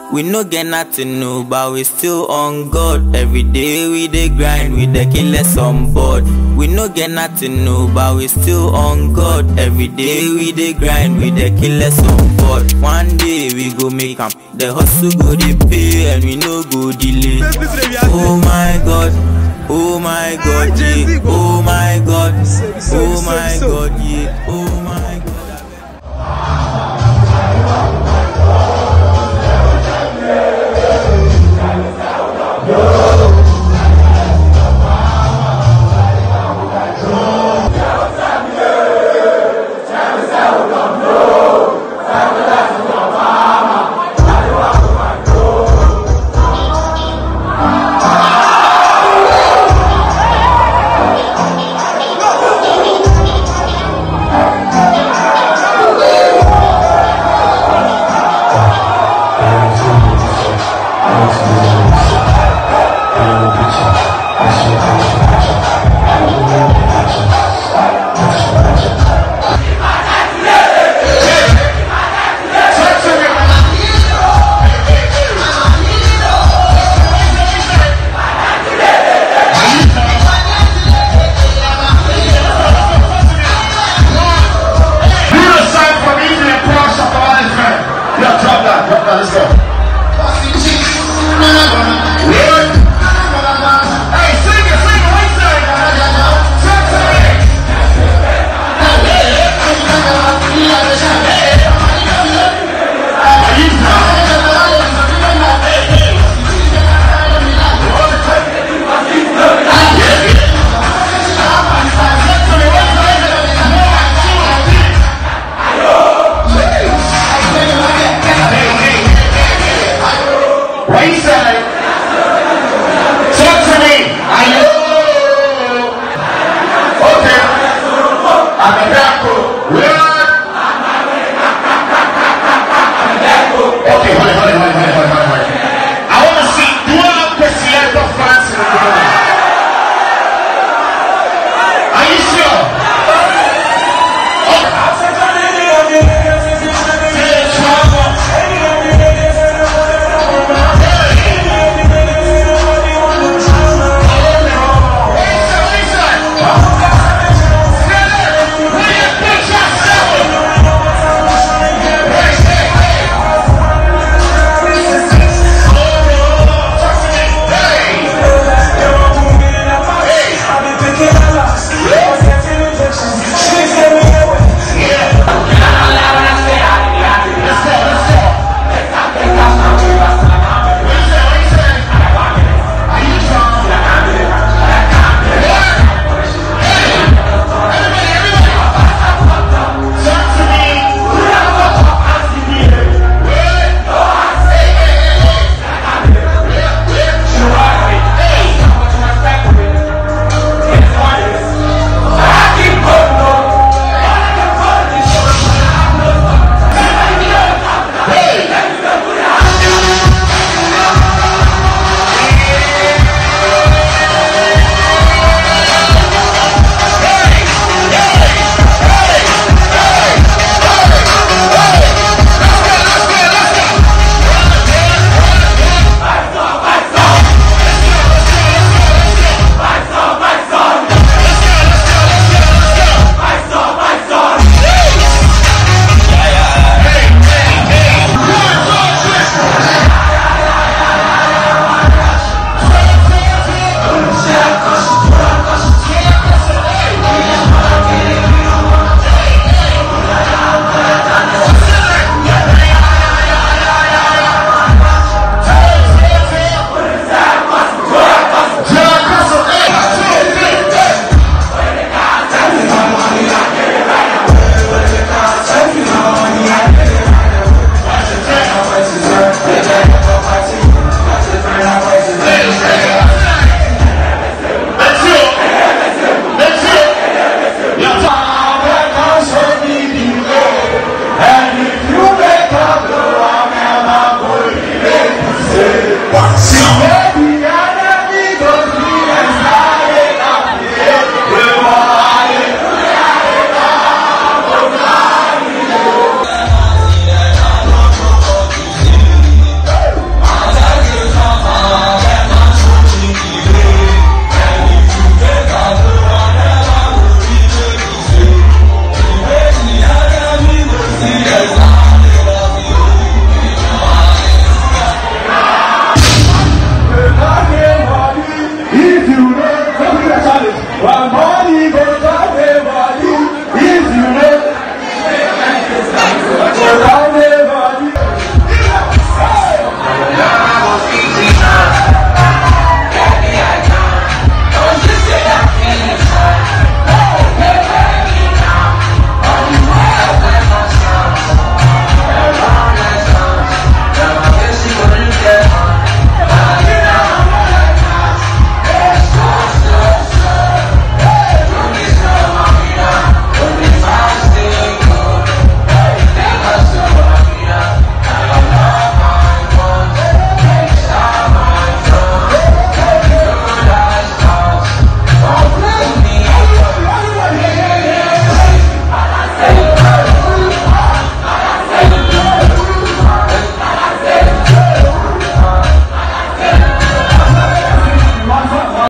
We no get nothing no, but we still on God. Every day we dey grind, we dey kill us on board. We no get nothing no, but we still on God. Every day we dey grind, we dey kill us on board. One day we go make am, the hustle go dey pay and we no go delay. Oh my God, oh my God, yeah. Oh my God, oh my God, yeah. Oh